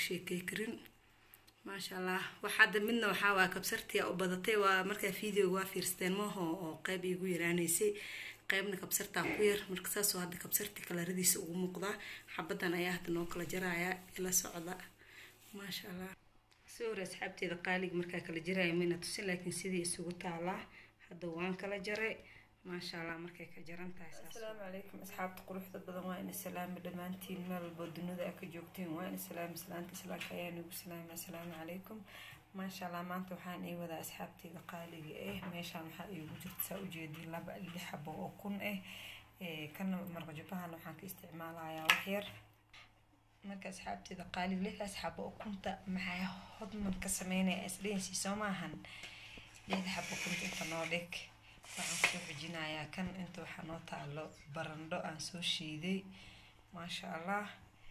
sheekey karin maasha allah wax hadda midna waxaa waa kabsartii u badatay waa markaa videoga waa fiirsateen maaho oo qeyb iigu yaraaneysay qeybna kabsartaa ku yar marka saasoo hadda kabsartii kalaradiisa ugu muuqdaa xabadan ayaa hadda noo kala jaraya ila socda maasha allah si hore asxaabteeda qaaliga markaa kala jaraya mayna tusin laakiin sidii isugu taalaa hadda waan kala jaray maasha allah markay ka jaran tahay asalaamu calaykum asxaabta quruxda badan waa ina salaami dhammaantiin meel walbo dunida aa ka joogtiin waa ina salaami salaanta islaamka ayaa nagu salaami assalaamu calaykum maasha allah maanta waxaan ii wadaa asxaabteyda qaaliga ah meeshaan waxaa iigu jirta saa ujeediin laba lix xabo oo kun ah kana marqajubahan waxaan ka isticmaalayaa waxyar marka asxaabteeda qaaliga lixdaas xabo oo kunta maxaa hodman ka sameynaya isdheensii soo maahan lixda xabo kunta inta noo dhig waxaan kusoo xujinayaa kan inta waxaa noo taalo barandho aan soo shiiday maasha allah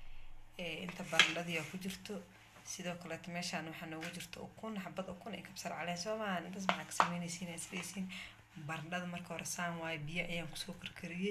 inta barandhadii ku jirto sidoo kaleeto meeshaan waxaa noogu jirto ukun xabad ukun iyo kabsar caleen soo maahan intaas maxaa ka sameynaysiin isdheysiin barandhada marka hore saan waayo biyo ayaan kusoo karkariyey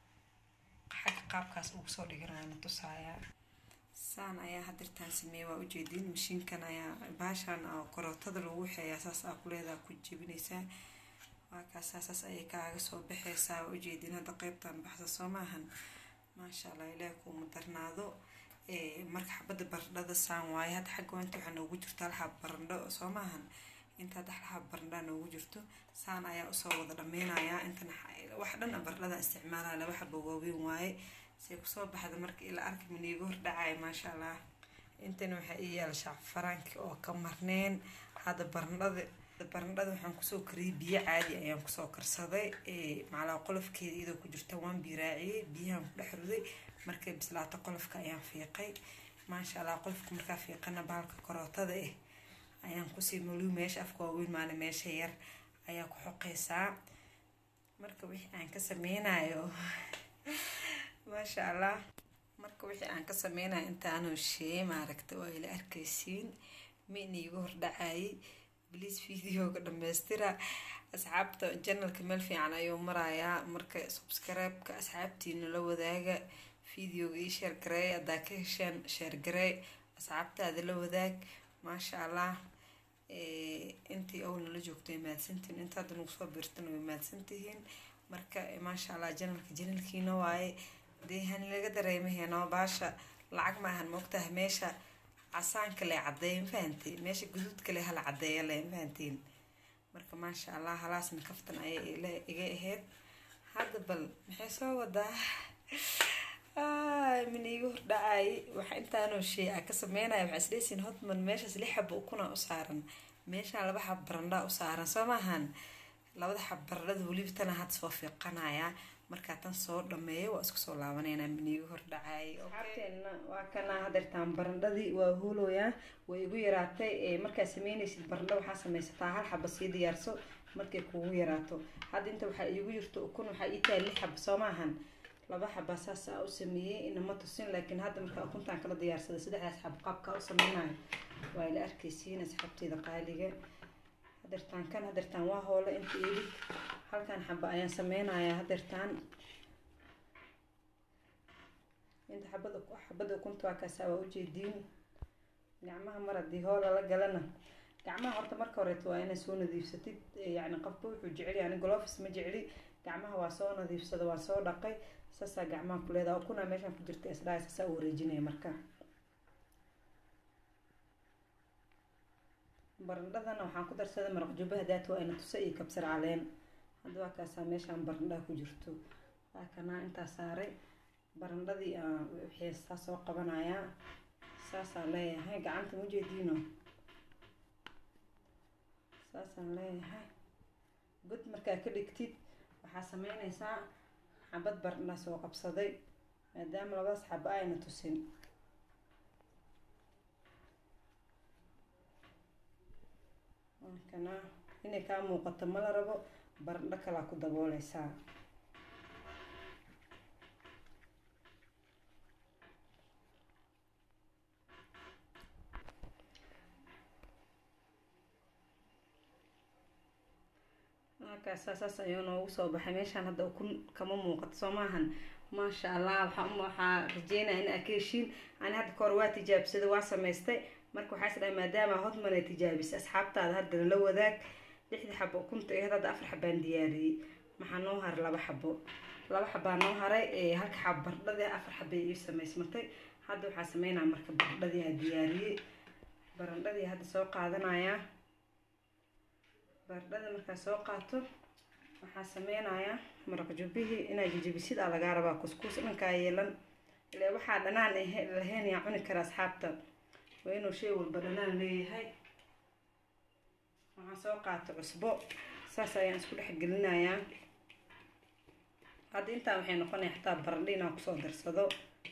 xagga qaabkaas ugu soo dhiganayana tusayaa saan ayaa hadirtaan sameeyey waa ujeediin mashiinkan ayaa baashaan oo korootada lagu waxeeyaa saas aa kuleedaa ku jebinaysaa waakaas saasaas ayay kaaga soo baxaysaa waa ujeediin hadda qeybtan baxsa soo maahan maasha allah ilaahi kuuma darnaado marka xabada barandhada saan waaye hadda xagga inta waxaa noogu jirto hal xab barandho soo maahan inta hadda hal xab barandhaa noogu jirto saan ayaa usoo wada dhameynayaa intan wax dhan barandhada isticmaalaya laba xabo waaweyn waaye say kusoo baxda marka ila arki maniiga hordhacaya maasha allah intana waxaa ii yaala shacfaraanki oo ka marneen hadda barandhada barandhada waxaan kusoo kariyay biyo caadi ayaan kusoo karsaday macalaa qolofkeeda iyadoo ku jirta waan biiraaciyey biyahan ku dhex ruday markay bislaato qolofka ayaan fiiqay maasha allah qolofka markaa fiiqana bahalka korootada ah ayaan kusii maliw meesha afka waaweyn maana meesha yar ayaa ku xoqeysaa marka wixii aan ka sameynayo maasha allah marka wixii aan ka sameynayo intaanoo sheey maaragta waa ila arkaysiin min iiga hordhacayay bliis videoga dhamaystira asxaabta janalka meel fiican ayuu marayaa marka subscribe-ka asxaabtiina la wadaaga videoga ii sheer gareey haddaa ka hesheen sheer gareey asxaabtaada la wadaag maasha allah intii owlna la joogto way mahadsantihiin inta hadda nagu soo biirtana way mahadsantihiin marka maasha allah janalka janalkiina waaye dee hani laga dareemaheeno baasha lacag maahan moogtaha meesha casaanka le cadeeya mafahanteen meesha guduudka le hala cadeeya le mafahanteen marka maasha allah halaasna kaftan ayay iga ahayd hadda bal maxay soo wadaa min iiga hordhacay waxa intaanoo shay a ka sameynaya waxaa isdheysiin hotman meeshaas lix xaba ukuna u saaran meeshaan laba xab barandhaa u saaran soo maahan labada xab barandhada weliba tana hadda soo fiiqanayaa markaa tan soo dhameeyo waa isku soo laabaneynaa miniigu hordhacay asxaabteenna waa kana hadeertaan barandhadii waa hooloyaa way igu yaraatay markaa sameynaysid barandho waxaa sameysataa hal xaba sii diyaarso markay kugu yaraato hadda inta waxaa iigu jirto ukun waxaa ii tahay lix xaba soo maahan laba xaba saas aa u sameeyey inama tusin laakiin hadda markaa ukuntaan kala diyaarsaday saddexdaas xab qaabkaa u sameynayo waa ila arkaysiin asxaabteeda qaaliga hadeertaan kan hadeertaan waa hoole inta ilig halkan xaba ayaan sameynayaa hadeertaan inta xabada xabada ukunta waa kaasaa waa ujeediin gacmaha mar haddii hoola la galana gacmaha horta marka horeeto waa inaa soo nadiifsatid yacni qofka wuxuu jecel yani golofis ma jecli gacmaha waa soo nadiifsada waa soo dhaqay saasaa gacmaha ku leedaha ukunaa meeshaan ku jirta isdhaha saasaa u wareejinaya marka barandhadana waxaan ku darsaday maraq jubaha daat waa ina tusa iyo kabsar caleen hadda waa kaasaa meeshaan barandhaha ku jirto waa kanaa intaa saaray barandhadii waxeestaa soo qabanayaa saasaan leeyahay gacanta mujeediino saasaan leeyahay god markaa ka dhigtid waxaa sameynaysaa xabad barandha soo qabsaday maadaama labadaas xaba ayna tusin kana inay kaa muuqato mala rabo barandho kalaa ku dabooleysaa markaasa saas ayuu noogu soo baxay meeshaan hadda ukun kama muuqato soo maahan maasha allah waxaa waxaa rajeynaya in aa ka heshiin ani hadda kahor waa tijaabsaday waa samaystay marka waxaa is dhahay maadaama hotman ay tijaabisay asxaabtaada haddana la wadaag lixdii xabo ukunta aheyd hadda afar xabaan diyaariyey maxaa noo haray laba xabo laba xabaa noo haray halka xabo bardhadii afar xabay ii samaysmatay hadda waxaa sameynaa marka bardhadii aa diyaariyey barandhadii hadda soo qaadanayaa bardhada markaa soo qaato waxaa sameynayaa maraq jubbihii inaa jajabisid aa lagaa rabaa kuskuus dhankaa yeelan ile waxaa dhanaan lahayn yaa cuni kara asxaabta waa inuu shay walba dhanaan leeyahay waxaan soo qaato cusbo saas ayaan isku dhex gelinayaa hadda intaa waxay noqonaya xataa barandho inaan kusoo darsado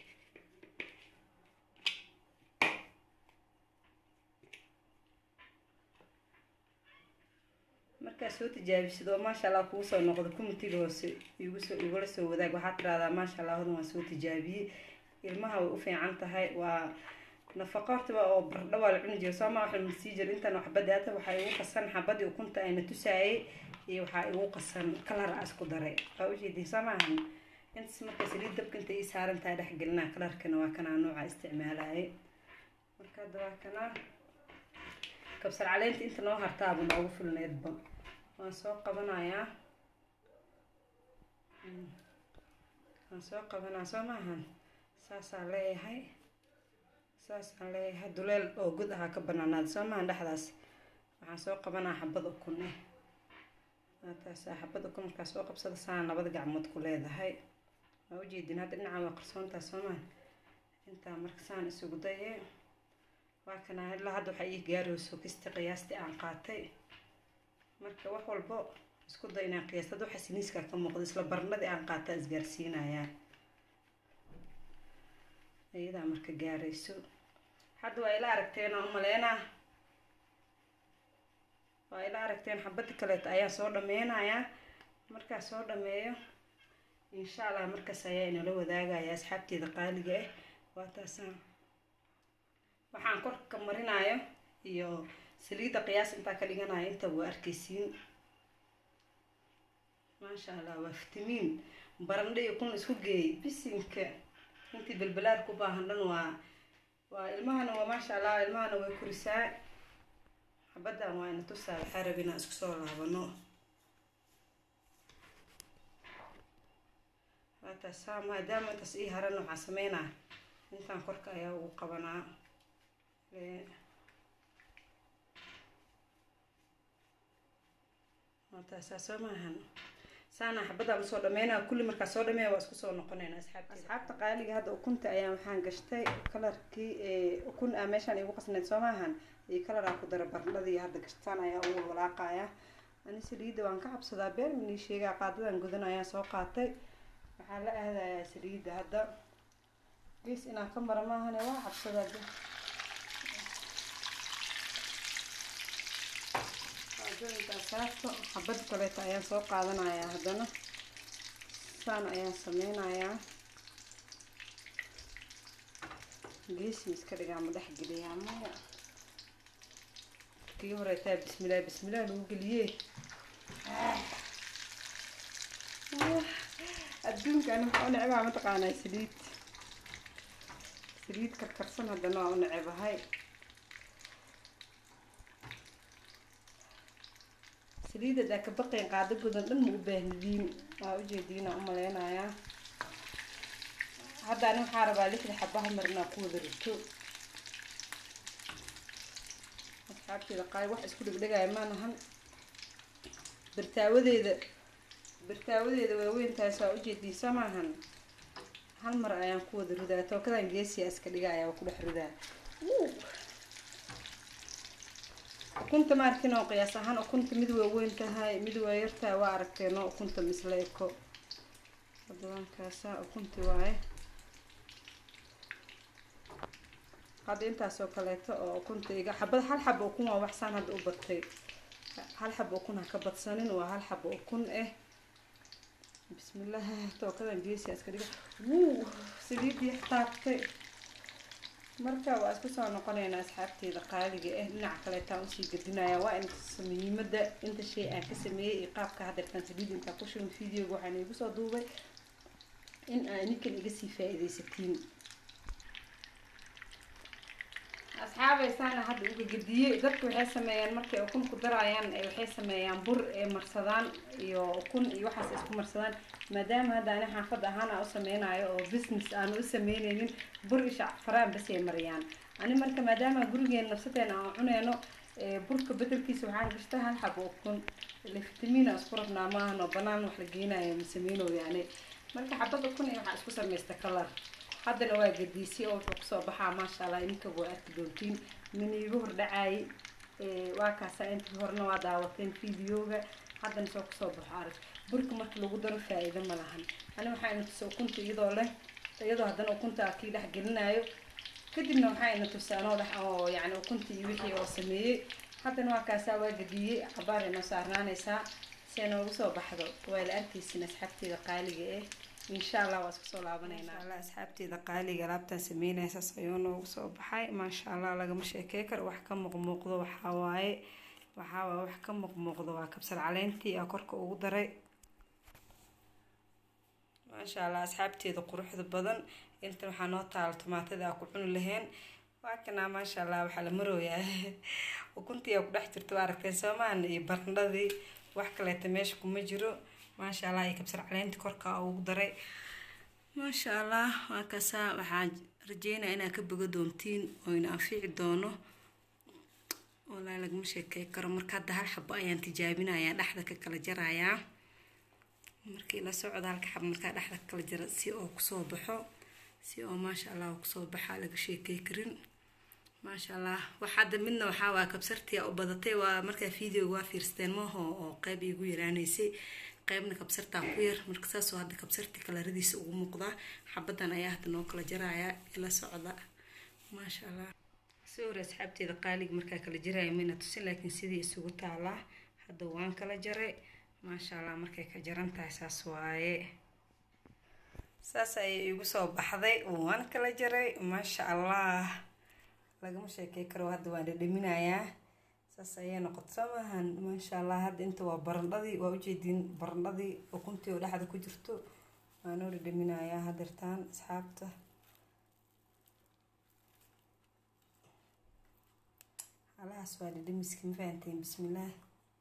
markaa soo tijaabisid oo maasha allah kugu soo noqdo kumitiga hoose igusoo igula soo wadaag waxaad tiraahdaa maasha allah hodan waan soo tijaabiyey ilmaha way u fiican tahay waa nafaqo hortaba oo bardho waa la cuni jira sooma waxa la sii jira intan waxbada hata waxaa igu qasan xabadii ukunta ayna tusaayay iyo waxaa igu qasan kalar a isku daray waa ujeedin soo maahan intaas marka saliid dabka inta ii saaran tahay dhexgelinaa kalarkana waa kanaa nooca isticmaalaaye marka hadda waa kanaa kabsar caleenta inta noo hartaaba noogu filneedba waan soo qabanayaa waan soo qabanaa soo maahan saasaan leeyahay saasaan leeyahay duleel oo god ahaa ka banaanaada soo maahan dhexdaas waxaan soo qabanaa xabad ukun eh taasa xabad ukun markaa soo qabsada saan labada gacmood ku leedahay waa ujeedin hadda dhinacan waa qarsoontaa soo maahan intaa marka saan isugu daye waa kana ilaa hadda waxaa ii gaarayso kista qiyaastii aan qaatay marka wax walbo isku day inaan qiyaasta hadda waxa siniiskaa ka muuqda isla barnadii aan qaataa isgaarsiinayaa iyadaa marka gaarayso hadda waa ila aragteen oo umaleynaa waa ila aragteen xabadda kaleeto ayaa soo dhameynayaa markaa soo dhameeyo insha allah markaas ayaa inala wadaagaya asxaabteeda qaaliga ah waa taasaan waxaan korka marinayo iyo saliidda qiyaas intaa ka dhiganayo inta waa arkaysiin maasha allah waa fitamiin barandho iyo kun isku geey bisinka intii belbelaad ku baahan dhan waa waa ilmahana waa maasha allah ilmahana way korisaa xabaddan waa ina tusaa waxaa rabi inaan isku soo laabano waataasaa maadaama intaas ii haran waxaa sameynaa intaan korka ayaa ugu qabanaa taasaa soo maahan saana xabadaan usoo dhameynaa kulli markaa soo dhameeya waa isku soo noqonayna asxaabta asxaabta qaaliga hadda ukunta ayaa waxaan gashtay kalarkii ukun ah meeshaan igu qasneyd soo maahan iyo kalaraa ku dara barndhadii hadda gashtaan ayaa ugu walaaqaya ani saliidda waan ka cabsadaa been inii sheegaa qaadadan gudan ayaa soo qaatay waxaa la aadayaa saliidda hadda gees inaan ka mara maahane waa cabsadaa saarto xabad kaleeto ayaan soo qaadanayaa haddana saan ayaan sameynayaa geesi iska dhigaa ma dhex geliyaa maya kii horeetaa bismillaah bismillaah lagu geliyee adduunkan waxaa u necebaa mataqaanaa saliid saliid karkarsan haddana waa u necebahay saliida daa ka baqayn qaado gudan dhan ma u baahnidiin waa ujeediinaa u maleynayaa hadda ani waxaa rabaa lixda xabaha marnaa ku wada rito asxaabteeda qaali wax isku dhegdhegaya maanahan birtaawadeeda birtaawadeeda waaweyn tahay saa ujeediin soo maahan hal mar ayaan ku wada ridaa tookadan geesiya iska dhiga ayaa ku dhex ridaa ukunta ma arkin oo qiyaas ahaan ukunta mid waa weyn tahay mid waa yartahay waa aragteen oo ukunta misla eko adawankaasaa ukunti waaye hadda intaasoo kaleeto oo ukunta iga xabad hal xaba ukun waa waxsaan hadda u batay hal xaba ukun ha ka badsanin waa hal xaba ukun ah bismillah tookadan geesiya iska dhiga wuu saliidii taabtay marka waa isku soo noqonaynaa asxaabteeda qaaliga ah dhinaca kaleetaan usii gadinaya waa in muhiimada inta shay aan ka sameeyey iyo qaabka hadeertaan saliid intaa ku shubin videoga waxaan igu soo duubay in aa ninkan iga sii faa-iideysatiin asxaabaysaana hadda uga gediyey dadku waxay sameeyaan markay ukun ku darayaan waxay sameeyaan bur ee marsadaan iyo ukun iyo waxaas isku marsadaan maadaama hadda ani xaafad ahaan aan u sameynayo oo business aan u sameyneynin bur isha faraan basay mariyaan ani marka maadaama gurigeen nafsadeena aan cuneyno burka bedelkiisa waxaan gashta hal xabo ukun ile fitamiina isku rabnaa maahan oo banaan wax la geynayo ma sameyno yani marka xabad ukun iyo waxaa isku samaysta kalar haddana waa gadiisay oo wuxuu kusoo baxaa maasha allah ininka waa arki doontiin min iigu hordhacaayay waa kaasa intii horena waa daawateen videoga haddana soo kusoo baxo arag burka marka lagu daro faa-iido ma lahan ani waxaa ina tusa ukunta iyadoo leh iyadoo haddana ukunta kii dhex gelinayo kadibna waxaa ina tusa anoo dhex oo yani ukuntii iyo wixii oo sameeyey haddana waa kaasaa waa gadiyey cabaar inoo saarnaanaysaa si ay noogu soo baxdo waa la arkaysin asxaabteeda qaaliga eh insha allah waa isku soo laabaneynaa alla asxaabteeda qaaliga alaabtaan sameynaysaas ayuu noogu soo baxay maasha allah lagama sheekey karo wax ka muuqmuuqdo waxaa waaye waxaa waaye wax ka muuqmuuqdo waa kabsar caleentii aa korka ugu daray maasha allah asxaabteeda quruxda badan intan waxaa noo taala tomaatada aa ku cuni laheen waa kanaa maasha allah waxaa la marooyaa ukuntii aa ku dhex jirto waa aragteen soomaan iyo barndhadii wax kaleeta meesha kuma jiro maasha allah iyo kabsar caleyntii korka ugu daray maasha allah waa kasaa waxaan rajeynaya inaad ka boga doontiin oo ina anfici doono walaa lagama sheekey karo marka hadda hal xabo ayaan tijaabinayaa dhexda ka kala jarayaa markii la socda halka xabo markaa dhexda ka kala jara si oo kusoo baxo si oo maasha allah kusoo baxaa laga sheekey karin maasha allah wax hadda midna waxaa waa kabsartii u badatay waa markaa videoga waa fiirsteen maho oo qeyb iigu yaraanaysay qeybna kabsartaa ku yar marka saasoo hadda kabsartii kalaradiisa ugu muuqdaa xabadan ayaa hadda noo kala jarayaa ila socda maasha allah soo hore asxaabteeda qaaliga markaa kala jaraya mayna tusin laakiin sidii isugu taalaa hadda waan kala jaray maasha allah markay ka jaran tahay saas waaye saas ayay igu soo baxday waan kala jaray maasha allah lagama sheekey karo hadda waan dhadhaminayaa saas ayay noqoto soo maahan maasha allah hadda inta waa barandhadii waa ujeediin barandhadii ukuntii oo dhexda ku jirto waanoo dhadhaminayaa hadeertaan asxaabta halahaas waa dhadhamiski ma fahanteen bismillaah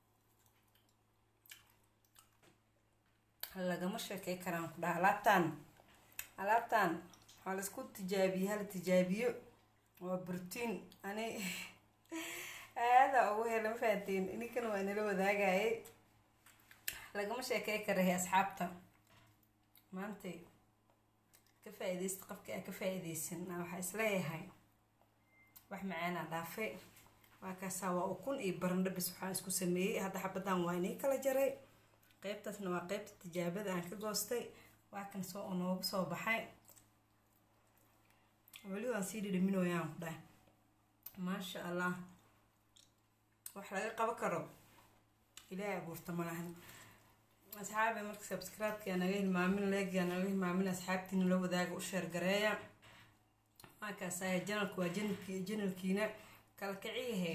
lagama sheekey karaan ku dhaha alaabtaan alaabtaan waxaa laisku tijaabiye hala tijaabiyo waa burtiin ani aada ugu hela ma fahanteen ininkana waa nala wadaagayay lagama sheekey karahay asxaabta maantay ka faa-ideysta qofka aa ka faa-ideysan waxaa isleeyahay wax macaanaa dhaafay waa kaasaa waa ukun iyo barandho bis waxaan isku sameeyey hadda xabadan waa inii kala jaray qeybtaasna waa qeybta tijaabada aan ka goostay waa kan soo noogu soo baxay weli waan sii dhidhaminooyaan ku dhahay maasha allah wax laga qaban karo ilaahay abuurta ma lahan asxaabi marka subscribe-ka naga hilmaamin leegya naga hilmaamin asxaabtiina la wadaaga u sheergareeya markaasaya janalku waa janalki janalkiina kala kiciyahay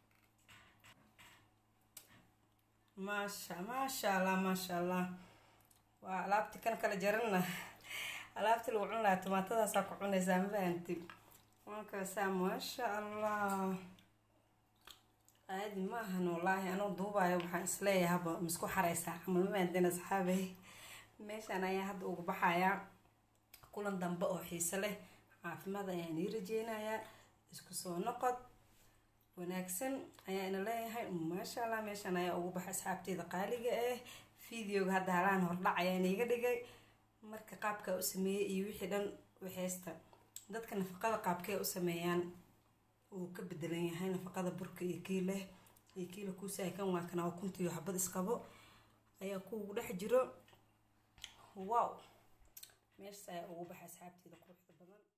maasha maasha allah maasha allah waa alaabti kan kala jarana alaabti lagu cun lahaa tomaatadaasaa ku cunaysaa ma fahanti markaasaa maasha allah caadi ma ahan wallaahi anuu duubayo waxaan isleeyahaba misku xareysaa camal ma fahanteen asxaabay meeshaan ayaa hadda ugu baxayaa kulan dambe oo xiise leh caafimaad ayaan ii rajeynayaa isku soo noqod wanaagsan ayaa ina leeyahay maasha allah meeshaan ayaa ugu baxay asxaabteeda qaaliga ah videoga hadda halaan hordhac ayaan iiga dhigay marka qaabkaa u sameeyey iyo wixii dhan waxeysta dadka nafaqada qaabkee u sameeyaan uu ka bedelan yahay nafaqada burka iyo kiileh iyo kiila kuusaay kan waa kana ukuntiyo xabad isqabo ayaa kuugu dhex jiro wow meeshaas ayaa ugu baxay asxaabteeda quruxda badan